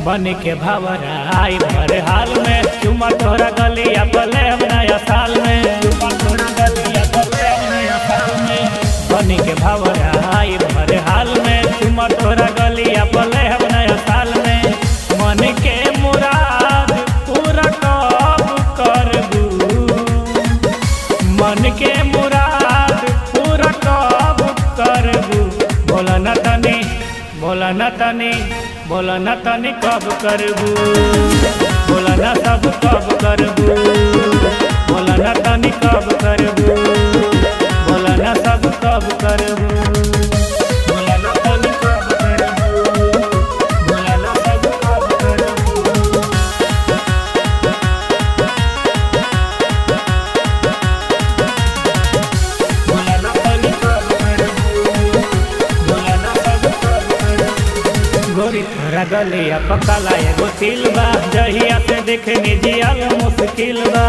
बन के भवरा आई भर हाल में चुमा तोरा गलिया पले हम नया साल में चुमा तोरा गलिया पले हम नया साल में बन के भवरा आई भर हाल में चुमा तोरा गलिया पले हम नया साल में मन के मुराद पूरा कब करबू मन के मुराद पूरा कब करबू बोला न तनी बोला न तनी बोला न तनी कब करबू बोला न सब कब करबू बोला न तनी कब करबू बोला न सब कब करबू बोला न तनी कब करबू बोला न सब कब करबू बोला न तनी कब करबू बोला न सब कब करबू गोरी तोरा गलिया पकाला एगो तिल बा जहिया से देखनी जियल मुश्किल बा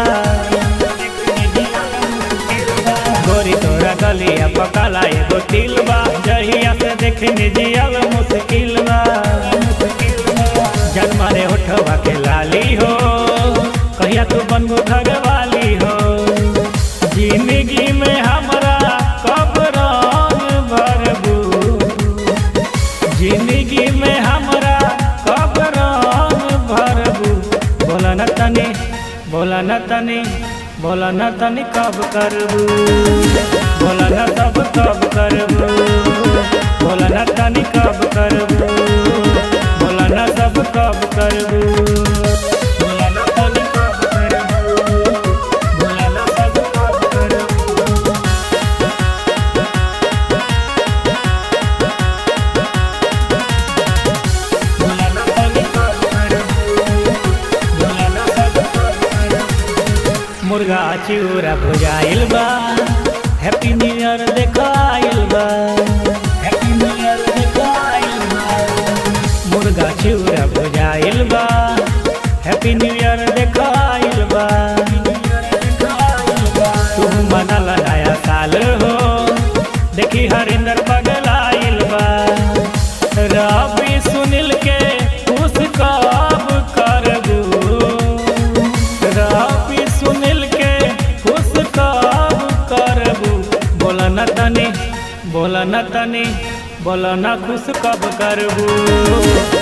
गोरी तोरा गलिया पकाला एगो तिल बा जहिया से देखनी जियल मुश्किल बा जन्मा रे उठवा के लाली हो कहिया तू बनबू घर वाली हो जिंदगी में हमरा कब रंग भरबू जिंदगी में हमरा कब रंग भरबू बोला न तनी बोला न तनी बोला न तनी कब करबू बोला न सब कब करबू बोला न तनी कब करबू बोला न सब कब करबू बोला न तनी कब करबू बोला न सब कब करबू बोला न तनी कब करबू बोला न सब कब करबू मुर्गा चिउरा भुजाइल बा हैप्पी न्यू ईयर देखाइल बा हैप्पी न्यू ईयर देखाइल बा मुर्गा चिउरा भुजाइल बा हैप्पी न्यू ईयर देखाइल बा तू मनल नया साल हो देखी हरिंदर पगलाइल बा रवि सुनील के खुश कब करबू रवि सुनील के खुश कब करबू बोला न तनी बोला न तनी बोला न खुश कब करबू